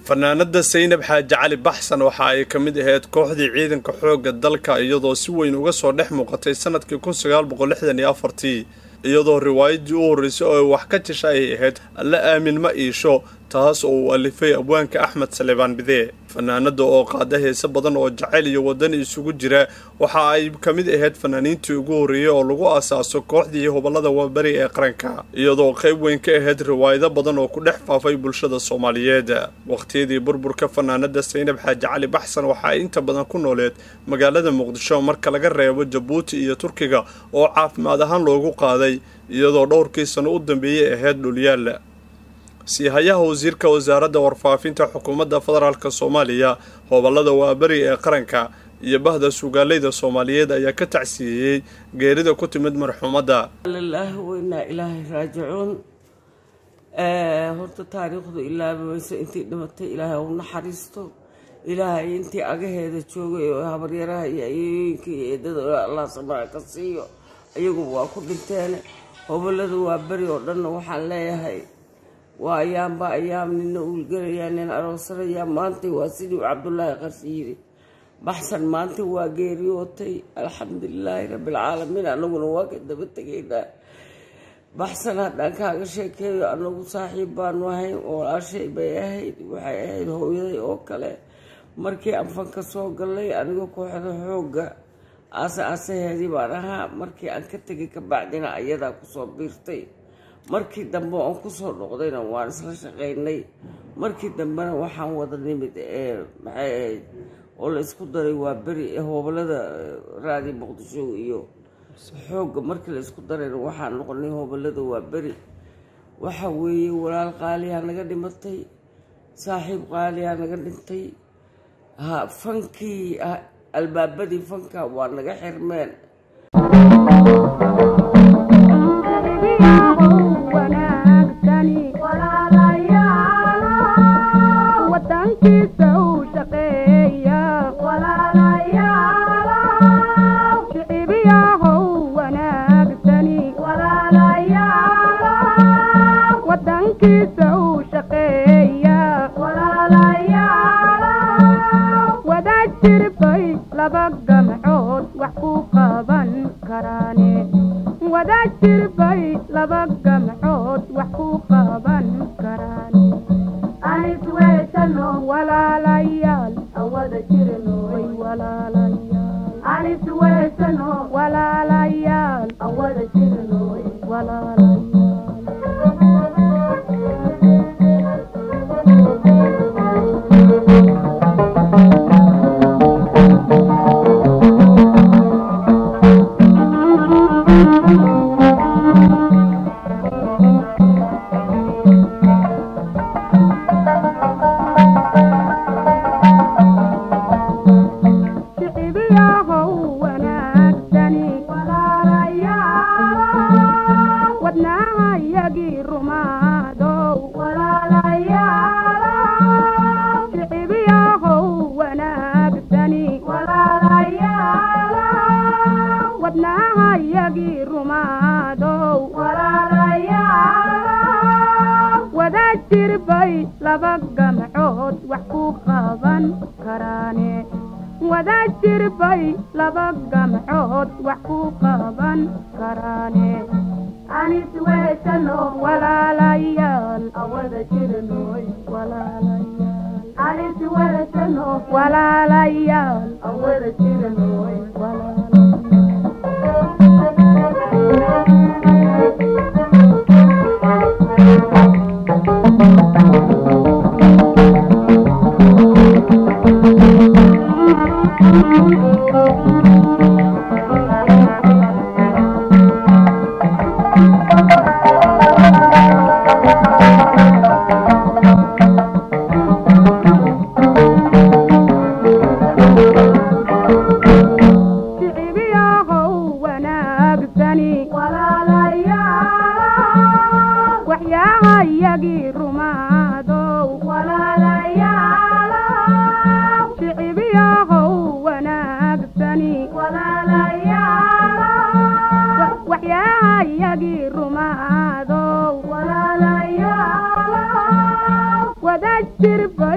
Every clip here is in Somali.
fanaanada saynab xaaji cali baxsan waxa ay ka mid ahayd kooxdii ciidanka xoogga dalka iyadoo si weyn uga soo dhex muuqatay sanadkii kun sagaal boqol lixdan iyo afartii iyadoo riwaayadii u horreysay oo ay wax ka jesha ay ahayd alla aamin ma iisho taas oo uu alifay abwaanka axmed salebaan bidee fanaanada oo qaada heese badan oo jacayl iyo wadani isugu jira waxa ay ka mid ahayd fanaaniintii ugu horreeyey oo lagu asaaso kooxdii hobolada waaberi ee qaranka iyadoo qayb weyn ka ahayd riwaayado badan oo ku dhex faafay bulshada soomaaliyeed waqhtiyadii burburka fanaanada saynab xaaji cali baxsan waxa ay inta badan ku nooleed magaalada muqdisho marka laga reebo jabuuti iyo turkiga oo caafimaad ahaan loogu qaaday iyadoo dhowrkii sano u dambeeyey ahayd dhulyaal siihayaha wasiirka wasaaradda warfaafinta xukuumadda federaalk soomaaliya hobolada waaberi ee qaranka iyo bahda sugaaleyda soomaaliyeed ayaa ka tacsiiyeyey geerida ku timid marxuumadda lilaah weynaa ilaahay raajicuun horta taariikhdu ilaabayso intii dhimatay ilaahay u naxariisto ilaahay intii agaheeda joogay oo habaryaraha iyo ayooyinka iyo eedada allah samara ka siiyo iyaguba waa ku dhinteen hobolada waa beri oo dhanna waxaan leeyahay waa ayaanba ayaam nina uulgelayaa nin aroosanayaa maantay waa sidii cabdulaahi qarsi yiri baxsan maanta waa geeriyootay alxamdulilaahi rabbilcaalamiin anaguna waa ka daba tegaynaa baxsan haddaan kaaga sheekeeyo anagu saaxiib baanu ahayn walaashay bay ahayd waxay ahayd hooyaday oo kale markii aan fanka soo gallay aniga kooxda xoogga aase aasaheedii baan ahaa markii aan ka tegay ka bacdina ayadaa kusoo biirtay markii dambe oon kusoo noqdayna waan isla shaqaynay markii dambena waxaan wada nimid ee maxay ahayd oo la isku daray waa beri ee hobolada raadi muqdisho iyo xoogga markii la isku darayna waxaan noqonay hobolada waa beri waxa weeye walaal qaaliyaa naga dhimatay saaxiib qaaliyaa naga dhintay ha fankii albaabadii fanka waa naga xirmeen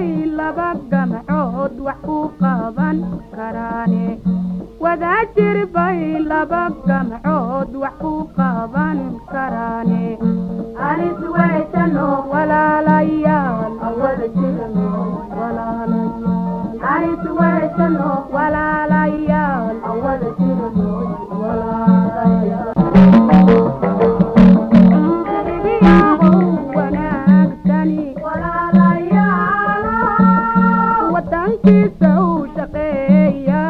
bay laba gamcood wax ku qaban karaane wadaajir bay laba gamcood wax ku qaban karaane anis weeshano walaalayaal awada jirno walaalayaal anis weeshano walaalayaal awada jirno walaalayaal wadankiisa u shaqeeya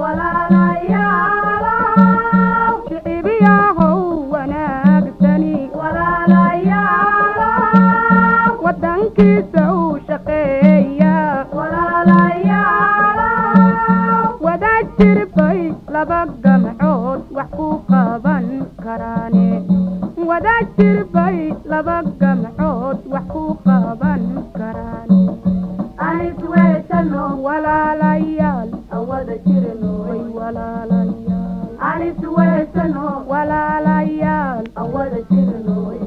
shicibiyahow wanaagsani wadankiisa u shaqeeya wadaajir bay laba gamcood wax ku qaban karaane wadaajir bay laba gamcood wax ku qaban karaane anis weeshano walaalayaal awada jirno way walaalayaal anis weeshano walaalayaal awada jirno way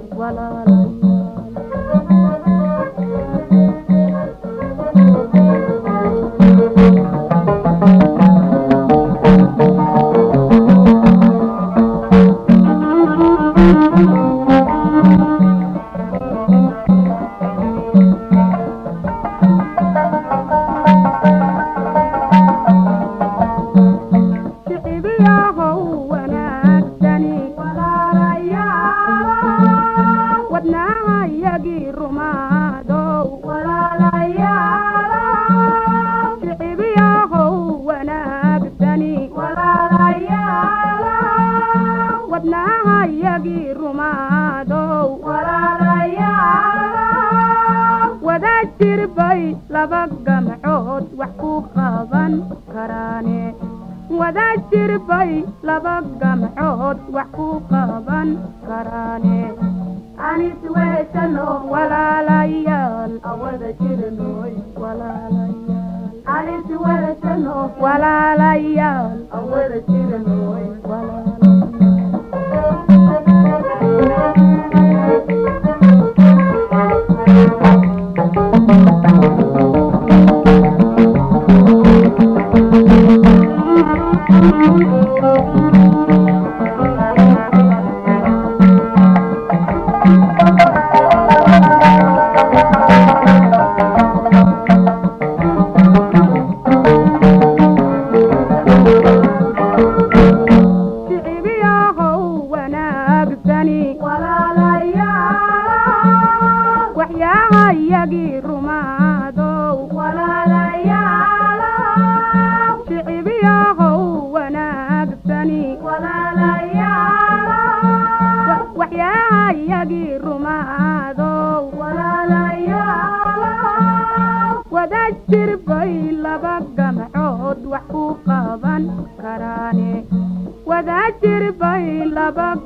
shicibiyahow wanaagsani wadnaahayagii rumaadow shicibiyahow wanaagsani wadnaahayagii rumaadow wadaajir bay laba gamcood wax ku qaban karaane wadaajir bay laba gamcood wax ku qaban karaane anis weeshano walaalayaal awada jirnoy walaalayaal anis weeshano walaalayaal awada jirnoy shicibiyahow wanaagsani waxyaahayagii rumaadow shicibiyahow wanaagsani waxyaahayagii rumaadow wadaajir bay laba gamcood wax ku qaban karaane wadaajir bay laba